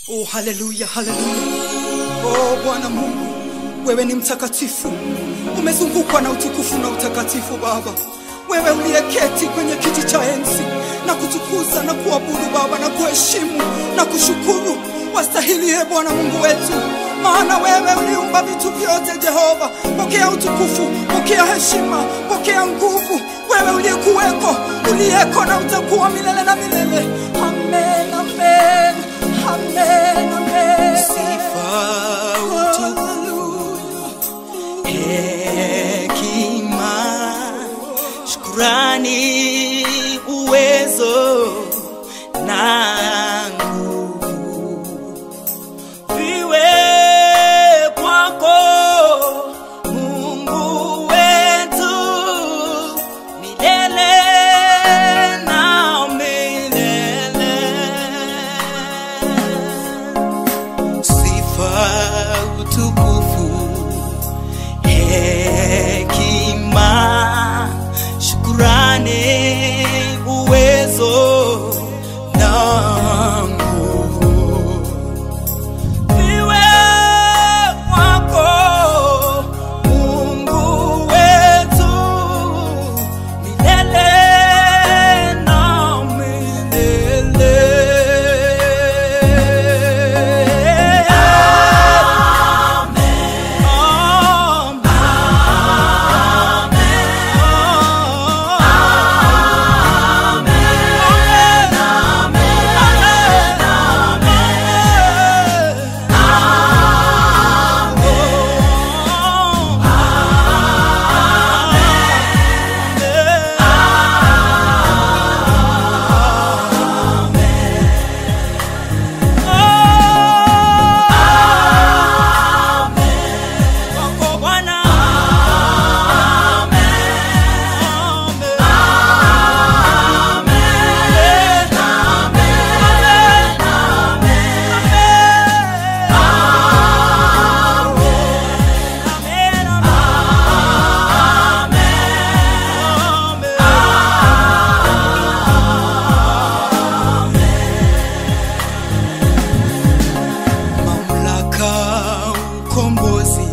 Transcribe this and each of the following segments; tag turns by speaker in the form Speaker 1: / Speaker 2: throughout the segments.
Speaker 1: Oh, haleluya, haleluya. Oh, Bwana Mungu, wewe ni mtakatifu, umezungukwa na utukufu na utakatifu Baba. Wewe uliyeketi kwenye kiti cha enzi na kutukuza na kuabudu Baba na kuheshimu na kushukuru, wastahili ye Bwana Mungu wetu, maana wewe uliumba vitu vyote. Jehova, pokea utukufu, pokea heshima, pokea nguvu. Wewe uliyekuweko, uliyeko na utakuwa milele na milele. Amen, amen, amen, amen.
Speaker 2: Sifa, utukufu, hekima, shukrani, uwezo na nguvu viwe kwako Mungu wetu milele na milele. Sifa, utukufu, hekima, shukurani, uwezo na nguvu viwe kwako Mungu wetu milele na milele. Amen. Kwako Bwana. Mamlaka, ukombozi,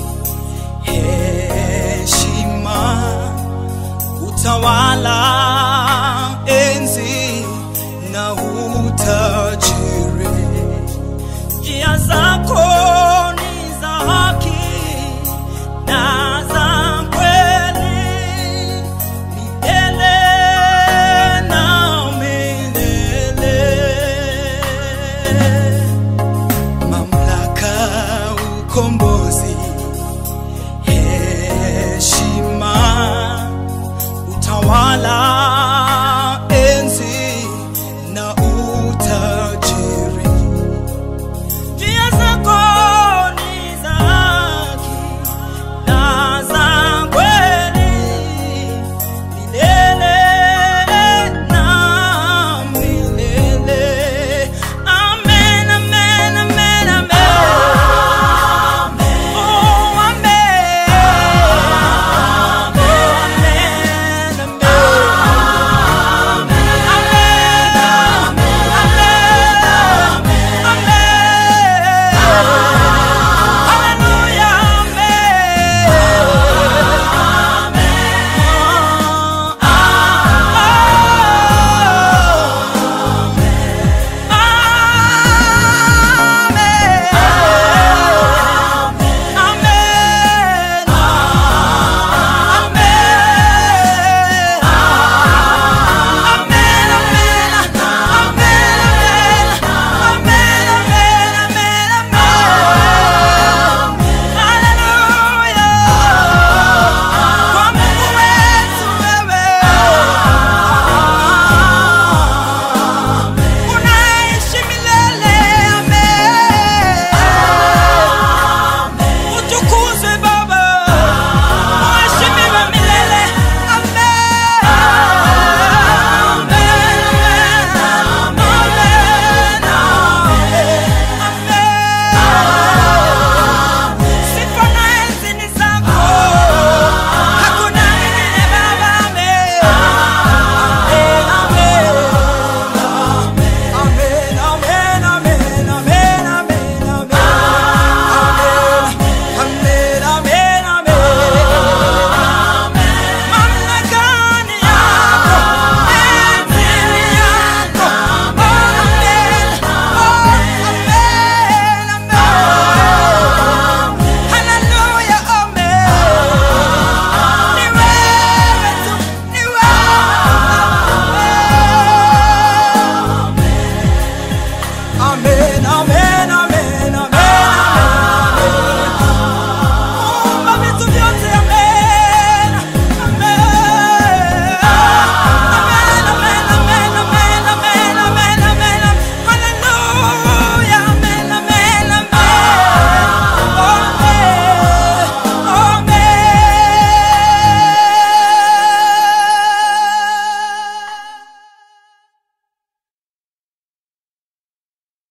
Speaker 2: heshima, utawala, enzi na